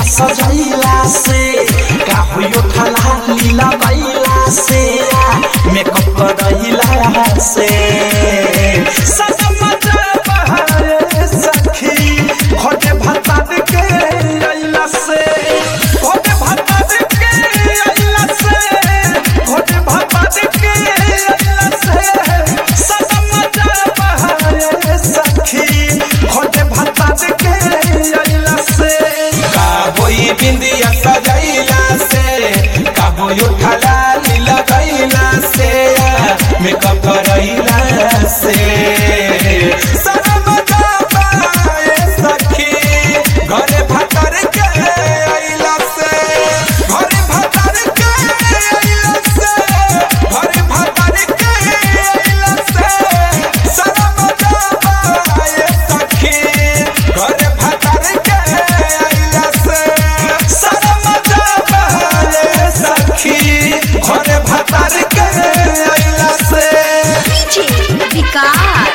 सजैला से का होयो ठला लीला बैला से मेकअप करैला से सनम बहारे सखी खोटे भत्ता के अइला से खोटे भत्ता के अइला से खोटे भत्ता के अइला से सनम बहारे सखी खोटे भत्ता के अइला से का होई बिंदिया सजैला से का होई उठला लीला गैला से मेकअप करैला से सनम जाबाए सखी घरे भतर के अइला से घरे भतर के अइला से घरे भतर के अइला से सनम जाबाए सखी घरे भतर के अइला से सनम जाबाए सखी घरे भतर के अइला से डीजे विकास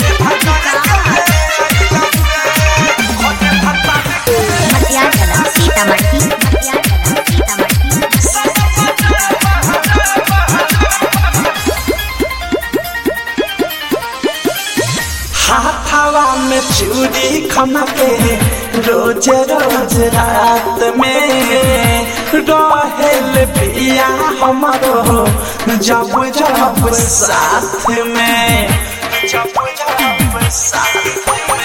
मटियागला सीतामढ़ी मटियागला सीतामढ़ी हाथावा में चूड़ी खमके रोज रोज रात में रहेल पिया हमारो जब जब साथ में जब जब साथ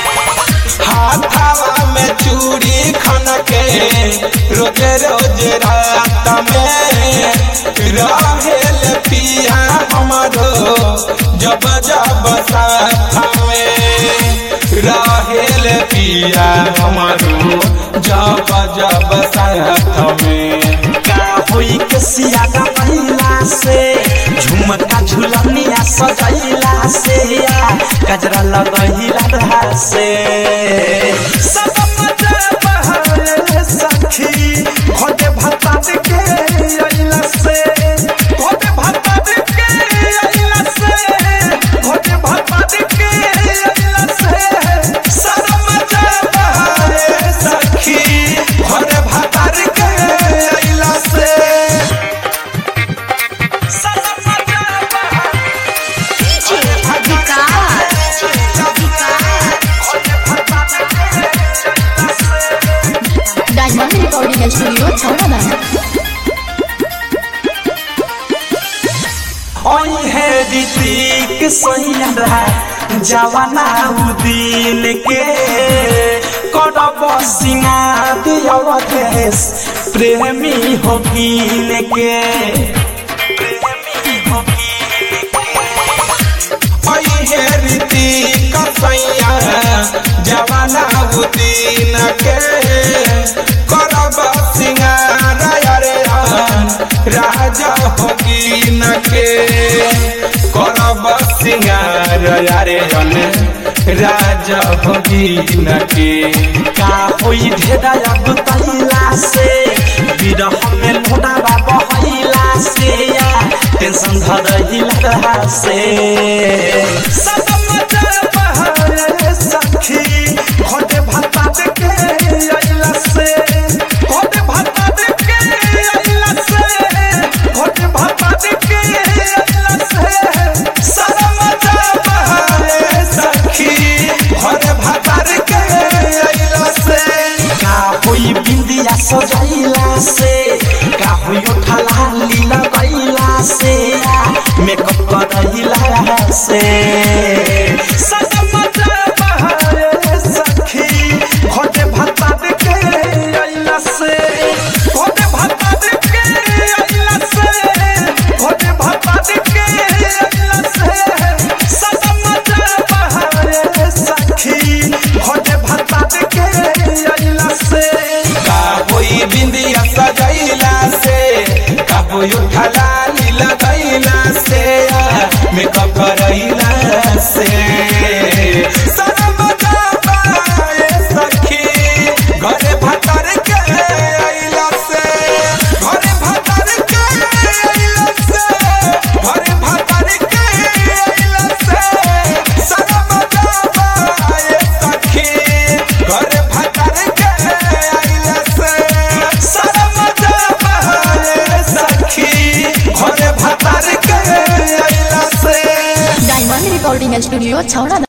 हाथावा में चूड़ी खनके रोज रोज रात में रहेल पिया हमारो जब जब साथ में रहेल पिया हमारो जब जब साथ में का होई के सियागा महिला से झुमका झुलनिया सजैला से गजरा लगैला रहा से सनम बहारे सखी खोटे भत्ता के अइला से खोटे भत्ता के अइला से खोटे भत्ता के अइला से सनम बहारे सखी खोटे भत्ता के अइला से सनम बहारे DJ Vikas diamond recording studio Chhauradano ओई है ऋतिक सैया जवाना उदिन के करब सिंगार अवधेश प्रेमी हो कीन के प्रेमी हो कीन है रीति कसैया जवाना उदीन के करब सिंगार अरे राजा होगीन के करब सिंगार अरे राजा होगीन के का होई ढेरा गुतैला से विरह में लोडावा बहैला से टेंशन धरैला से सनम बहारे सखी खोटे भत्ता के अइला से खोटे भत्ता के अइला से खोटे भत्ता के अइला से सनम बहारे सखी घर भतर के अइला से का होई बिंदिया सजैला से का होई उठला लीला गैला से मेकअप करैला से सनम बहारे सखी खोटे भत्ता के अइला से खोटे भत्ता के अइला से खोटे भत्ता के अइला से सनम बहारे सखी खोटे भत्ता के अइला से का होई बिंदिया सजैला से का होई उठला लीला गैला से मेकअप करैला से रिकॉर्डिंग स्टूडियो छौड़ा